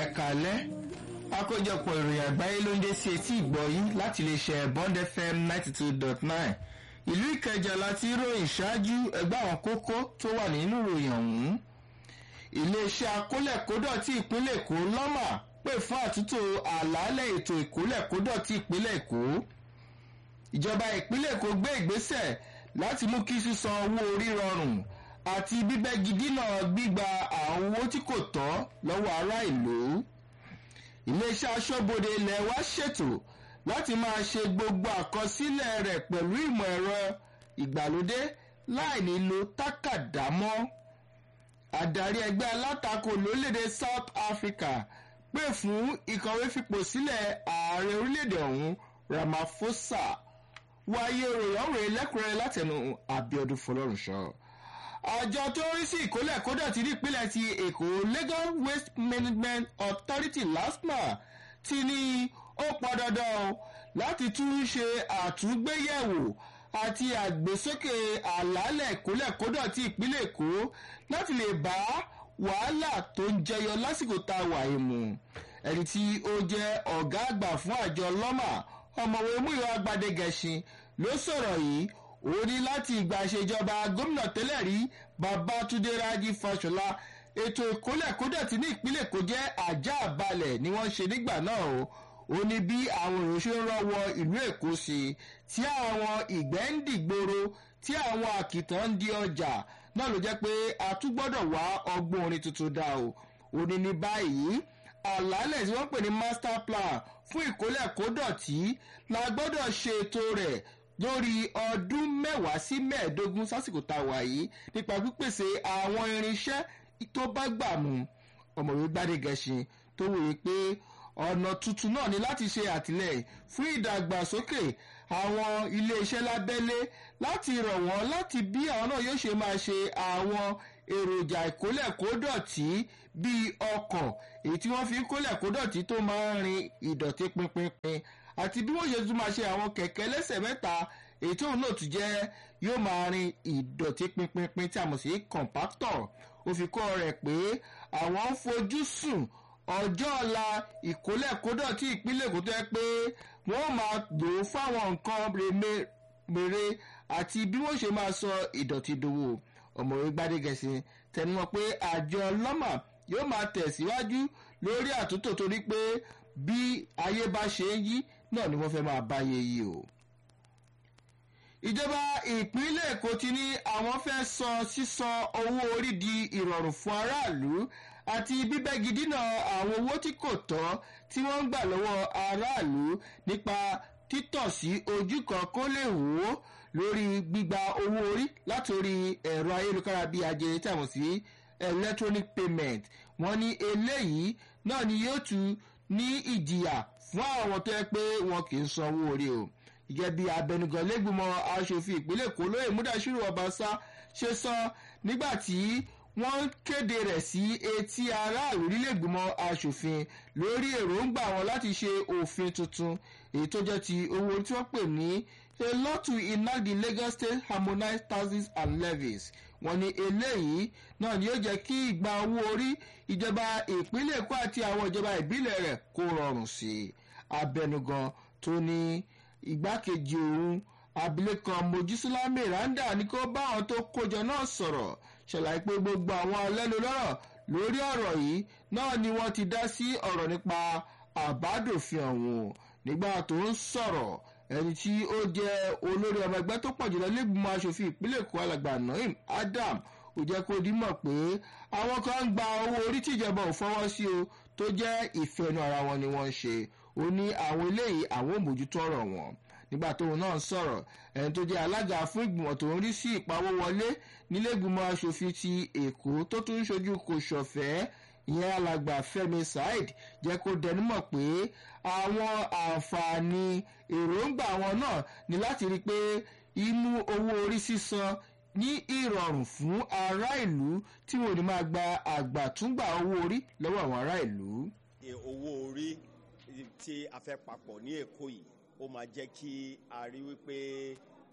ẹ̀kálẹ́ àkójọpọ̀ ìròyìn àgbáyé ló ń dé sí etí ìgbọ́ yín láti lè ṣe bond fm ninety two dot nine ìlú ìkẹjà láti ròyìn ṣáájú ẹgbẹ́ àwọn kókó tó wà nínú ìròyìn ọ̀hún iléeṣẹ́ akólẹ̀kódọ̀tì ìpínlẹ̀ èkó lọ́mà pè fún àtúntò àlàálẹ̀ ètò ìkólẹ̀kódọ̀tì ìpínlẹ̀ èkó ìjọba ìpínlẹ̀ èkó gbé ìgbésẹ̀ láti mú kí sísan owó orí rọrùn àti bíbẹ́gi dínà gbígba àwọn owó tí kò tọ́ lọ́wọ́ ará ìlú iléeṣẹ́ aṣọ́bodè ilẹ̀ wa ṣètò láti máa ṣe gbogbo àkọsílẹ̀ rẹ̀ pẹ̀lú ìmọ̀ ẹ̀rọ ìgbàlódé láì nílò tákàdá mọ́ adarí ẹgbẹ́ alátakò lórílẹ̀‐èdè south africa pè fún ìkọ̀wé fipò sílẹ̀ ààrẹ orílẹ̀‐èdè ọ̀hún ramaphosa wáyé ròyìn ọ̀rẹ́ lẹ́kùnrẹ́rẹ́ látẹnu abiodun fọlọ́runṣọ́ àjọ tó ń rí sí ìkólẹ̀ kódà ti ní ìpínlẹ̀ ti èkó lagos waste management authority lasma ti ní ó pọn dandan o láti tún ṣe àtúngbéyẹ̀wò àti àgbésókè àlàálẹ̀ ìkólẹ̀ kódà ti ìpínlẹ̀ èkó láti lè bá wàhálà tó ń jẹyọ lásìkò tá a wà yìí mu ẹni tí ó jẹ́ ọ̀gá àgbà fún àjọ lọ́mà ọmọwé múyọ agbadegẹṣin ló sọ̀rọ̀ yìí ó ní láti ìgbà ìṣèjọba gómìnà tẹ́lẹ̀ rí babatunde raji fashola ètò ìkólẹ̀kódọ̀tí ní ìpínlẹ̀ èkó jẹ́ ajá balẹ̀ ni wọ́n ṣe nígbà náà o ó ní bí àwọn èrò ṣe ń rọ́wọ́ ìlú èkó sí i tí àwọn ìgbẹ́ ń dìgboro tí àwọn àkìtàn ń di ọjà náà ló jẹ́ pé a tún gbọ́dọ̀ wá ọgbọ́n orin tuntun dá o ó ní ní báyìí àlàálẹ̀ tí wọ́n pè ní master plan fún ìkólẹ̀kódọ̀tí la gbọ́dọ̀ ṣètò rẹ̀ lórí ọdún mẹ́wàá sí mẹ́ẹ̀ẹ́dógún sásìkò tá a wà yìí nípa pípèsè àwọn irinṣẹ́ tó bá gbà mú ọmọwé gbádégẹṣin tó wòye pé ọ̀nà tuntun náà ni láti ṣe àtìlẹ́yìn fún ìdàgbàsókè àwọn iléeṣẹ́ lábẹ́lé láti rọ̀ wọ́n láti bí àwọn náà yóò ṣe máa ṣe àwọn èròjà ìkólẹ̀kódọ̀tí bíi ọkọ̀ èyí tí wọ́n fi ń kólẹ̀kódọ̀tí tó máa ń rin ìdọ̀tí pinpinpin àti bí wọ́n ṣe tún máa ṣe àwọn kẹ̀kẹ́ lẹ́sẹ̀ mẹ́ta èyí tóun náà tún jẹ́ yóò máa rin ìdọ̀tí pinpinpin tí a mọ̀ sí compactor ó fi kọ́ rẹ̀ pé àwọn ń fojú sùn ọjọ́ ọ̀la ìkólẹ̀kódọ̀tí ìpínlẹ̀ èkó tó yẹ pé wọ́n máa lò ó fáwọn nǹkan mèrè àti bí wọ́n ṣe máa sọ ìdọ̀tí dòwò ọ̀mọ̀wé gbadegẹ̀sì tẹnumọ́ pé àjọ lọ́mà yóò máa tẹ̀síwájú lórí àtúntò torí pé bí ayé bá ṣe ń yí náà ni wọ́n fẹ́ máa báyé yí o. ìjọba ìpínlẹ̀ èkó ti ní àwọn fẹ́ sọ sísan owó orí di ìrọ̀rùn fún aráàlú àti bíbẹ́gi dínà àwọn owó tí kò tọ́ tí wọ́n ń gbà lọ́wọ́ aráàlú nípa títọ̀ sí ojú kan kó lè wò ó lórí gbígba owó orí látòrí ẹ̀rọ ayélujára bíi ajere tí a mọ̀ sí electronic payment wọ́n ní eléyìí náà ni yóò tún ní ìjìyà fún àwọn tó yẹ pé wọn kì í san owó orí o gẹ́gẹ́ bí abẹnugan lẹ́gbìmọ̀ aṣòfin ìpínlẹ̀ èkó lóye múdàṣírò ọbaṣá ṣe sọ nígbà tí wọ́n kéde rẹ̀ sí etí aráàlú nílẹ̀gbìmọ̀ aṣòfin lórí èròǹgbà wọn láti ṣe òfin tuntun èyí tó jẹ́ ti owó tí wọ́n pè ní a law to enact the lagos state harmonized taxes and levies wọ́n ní eléyìí náà ni yóò jẹ́ kí ìgbà owó orí ìjọba ìpínlẹ̀ èkó àti àwọn ìjọba ìbílẹ̀ rẹ̀ kó rọrùn sí i abẹnugan tó ní igbákejì òun abilékọ mojísọ́lá miranda ní kó bá àwọn tó kójọ náà sọ̀rọ̀ ṣàlàyé pé gbogbo àwọn alẹ́nu lọ́rọ̀ lórí ọ̀rọ̀ yìí náà ni wọ́n ti dá sí ọ̀rọ̀ nípa àbádòfin ọ̀hún nígbà tó ń sọ̀rọ̀ ẹni tí ó jẹ́ olórí ọmọ ẹgbẹ́ tó pọ̀ jùlọ lẹ́gbìmọ̀ asòfin ìpínlẹ̀ èkó alàgbà naim adam ó jẹ́ kó dímọ̀ pé àwọn kan ń gba owó orí tíjọba ò fọwọ́ sí o tó jẹ́ ìfẹ́nu ara wọn ni wọ́n ń ṣe ó ní àwọn eléyìí àwọn òmójútó ọ̀rọ̀ wọn nígbà tóun náà sọ̀rọ̀ ẹni tó jẹ́ alága fún ìgbìmọ̀ tó ń rí sí ìpawówọlé nílẹ̀gbìmọ̀ asòfin ti èkó tó tún ń ṣojú kò ṣọ̀fẹ́ ìyẹn alàgbà fẹmi saheed jẹ́ kó dẹnumọ̀ pé àwọn àǹfààní èròǹgbà wọn náà ní láti rí i pé imú owó orí sísan ní ìrọ̀rùn fún ará ìlú tí wọn ò ní máa gba àgbàtúngbà owó orí lọ́wọ́ àwọn ará ìlú. owó orí tí a fẹ́ papọ̀ ní èkó yìí ó máa jẹ́ kí a rí wípé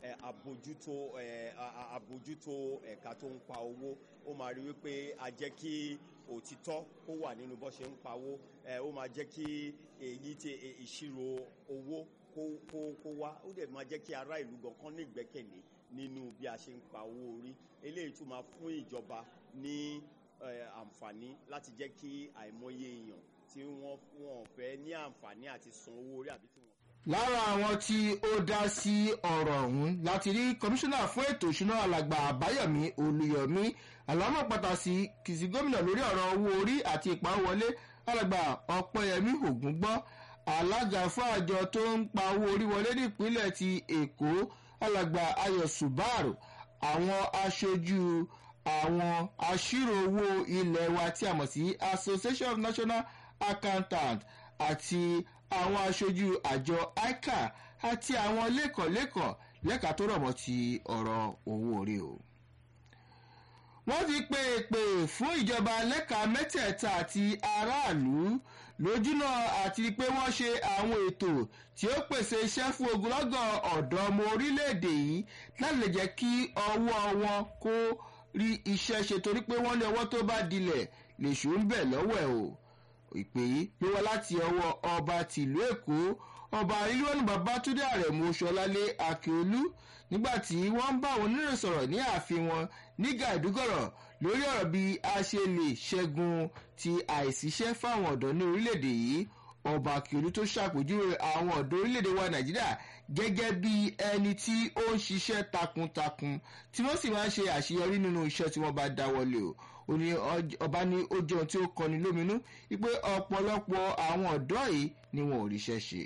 ẹ, àbójútó ẹ, a- a- àbójútó ẹ̀ka tó ń pa owó ó máa rí wípé a jẹ́ kí òtítọ́ kó wà nínú bó ṣe ń pawó ẹ, ó máa jẹ́ kí èyí tí ẹ, ìṣirò owó kó kó kó wá ó dẹ̀ máa jẹ́ kí ará ìlú gan kan ní ìgbẹ́kẹ̀lé nínú bí a ṣe ń pa owó orí eléyìí tún máa fún ìjọba ní ẹ, àǹfààní láti jẹ́ kí àìmọye èèyàn tí wọ́n wọ́n fẹ́ ní àǹfààní àti san owó orí àbí tí wọ́n lára àwọn tí ó dá sí ọ̀rọ̀ ọ̀hún láti rí kọmíṣánná fún ètò ìṣúná alàgbà àbáyọ̀mí olùyọ̀mí àlámọ̀ pàtàkì kìsì gómìnà lórí ọ̀rọ̀ owó orí àti ìpawówọlé alàgbà ọ̀pẹ̀yẹmí ògúngbọ́ alága fún àjọ tó ń pa owó orí wọlé nípínlẹ̀ ti èkó alàgbà ayọ̀ subaru àwọn aṣojú àwọn aṣírò owó ilé wa tí a mọ̀ sí association of national accountants àti àwọn aṣojú àjọ ica àti àwọn lẹ́kọ̀ọ́lẹ́kọ̀ọ́ lẹ́ka tó rọ̀ mọ́ ti ọ̀rọ̀ owó orí o. wọ́n ti pè é pè fún ìjọba lẹ́ka mẹ́tẹ̀ẹ̀ta àti aráàlú lójúnà àti pé wọ́n ṣe àwọn ètò tí ó pèsè iṣẹ́ fún ogunlọ́gọ̀ ọ̀dọ́ ọmọ orílẹ̀-èdè yìí láti lè jẹ́ kí ọwọ́ wọn kó rí iṣẹ́ ṣe torí pé wọ́n ní ọwọ́ tó bá dilẹ̀ lèṣù ń bẹ̀ lọ́wọ́ ẹ̀ o ìpè yìí ló wá láti ọwọ́ ọba tìlú èkó ọba ilúwọ́nù babátúndé àrẹ̀mú ṣọlálé akíolú nígbà tí wọ́n ń bá àwọn oníròyìn sọ̀rọ̀ ní ààfin wọn ní gàdúgọ̀rọ̀ lórí ọ̀rọ̀ bí a ṣe lè ṣẹ́gun ti àìsíṣẹ́ fáwọn ọ̀dọ́ ní orílẹ̀-èdè yìí ọba akíolú tó ṣàpèjúwe àwọn ọ̀dọ́ orílẹ̀-èdè wa nàìjíríà gẹ́gẹ́ bí ẹni tí ó ń ṣiṣẹ́ takuntakun tí wọ́n sì máa ń ṣe àṣeyọrí nínú iṣẹ́ tí wọ́n bá dáwọ́lé o ó ní ọj- ọba ní ó jẹun tí ó kọni lóminú wípé ọ̀pọ̀lọpọ̀ àwọn ọ̀dọ́ yìí ni wọn ò ríṣẹ́ ṣe.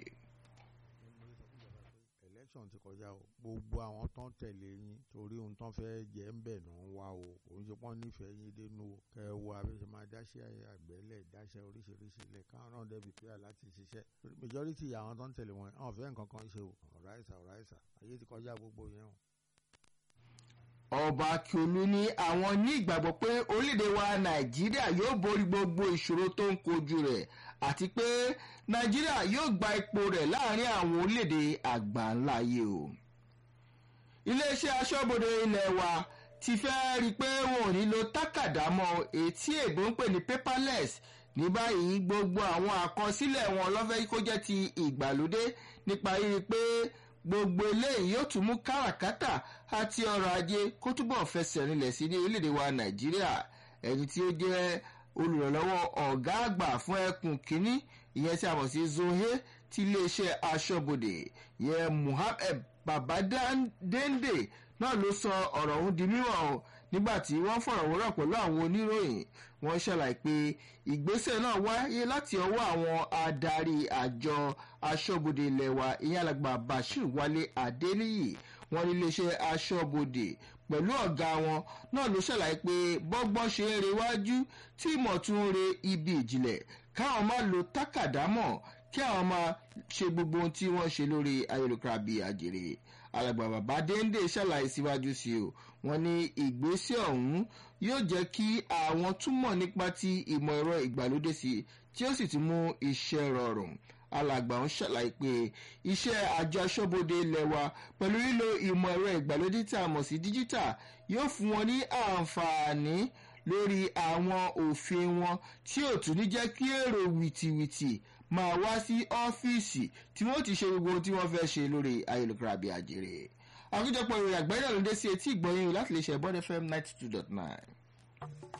election ti kọjá o gbogbo àwọn tó ń tẹ̀lé yín torí ohun tó ń fẹ́ jẹ́ ń bẹ̀ náà ń wá o kò ń ṣe pọ́n nífẹ̀ẹ́ yín dénú o kẹ́ ẹ wo abẹ́sẹ̀ máa dáṣẹ́ àgbẹ̀lẹ̀ dáṣẹ́ oríṣiríṣi lẹ̀ káwọn náà dẹ́bi pé láti ṣiṣẹ́ majority àwọn tó ń tẹ̀lé wọn àwọn fẹ́ nǹkan kan ṣe o ọ̀ráìsà ọ̀ráìsà ayé ti kọjá gbogbo yẹn o. ọba akiolu ní àwọn ní ìgbàgbọ́ pé orílẹ̀-èdè wa nàìjíríà yóò borí gbogbo ìṣòro tó ń kojú rẹ̀ àti pé nàìjíríà yóò gba ipò rẹ̀ láàrin àwọn orílẹ̀-èdè àgbáńláyé o. iléeṣẹ́ aṣọ́bodè ilẹ̀ wa ti fẹ́ rí i pé wọn ò ní lo tákàdá mọ́ etí èbó ń pè ní paperless ní báyìí gbogbo àwọn àkọsílẹ̀ wọn lọ́fẹ́ kó jẹ́ ti ìgbàlódé nípa rírí pé gbogbo eléyìí yóò tún mú káràkátà àti ọrọ̀ ajé kó túbọ̀ fẹsẹ̀ rinlẹ̀ sí ní orílẹ̀-èdè wa nàìjíríà ẹni tí ó jẹ́ olùrànlọ́wọ́ ọ̀gá àgbà fún ẹkùn kínní ìyẹn tí a mọ̀ sí zohe ti iléeṣẹ́ aṣọ́bodè ìyẹn muhammed babadende náà ló sọ ọ̀rọ̀ ọ̀hún di mímọ̀ o nígbà tí wọ́n fọ̀rọ̀ wọ́rọ̀ pẹ̀lú àwọn oníròyìn wọ́n ṣàlàyé pé ìgbésẹ̀ náà wáyé láti ọwọ́ àwọn adarí àjọ aṣọ́bodè ilẹ̀ wa ìyẹn alàgbà bashir wálé adéníyì wọn ní iléeṣẹ́ aṣọ́bodè pẹ̀lú ọ̀gá wọn náà ló ṣàlàyé pé bọ́gbọ́n ṣe ń rewájú tí ìmọ̀ tún ń re ibi ìjìnlẹ̀ káwọn máa lo tákàdá mọ̀ kí àwọn máa ṣe gbogbo ohun tí wọ́n ṣe lórí ayélujára bíi àjèrè alàgbà bàbá déndé ṣàlàyé síwájú sí o wọn ní ìgbésẹ̀ ọ̀hún yóò jẹ́ kí àwọn túmọ̀ nípa ti ìmọ̀ ẹ̀rọ ìgbàlódé sí i tí ó sì ti mú iṣẹ́ rọrùn alàgbà ń ṣàlàyé pé iṣẹ́ àjọ aṣọ́bodè ilẹ̀ wa pẹ̀lú lílo ìmọ̀ ẹ̀rọ ìgbàlódé tí a mọ̀ sí díjítà yóò fún wọn ní àǹfààní lórí àwọn òfin wọn tí ò tún ní jẹ́ kí èrò wìtìwìtì máa wá sí ọ́fíìsì tí wọ́n ti ṣe gbogbo ohun tí wọ́n fẹ́ ṣe lórí ayélujára bíi àjèrè àkójọpọ̀ ìròyìn àgbáyé náà ló dé sí etí ìgbọ̀nyìn láti lè ṣe bọ́dẹ̀ fm ninety two dot nine.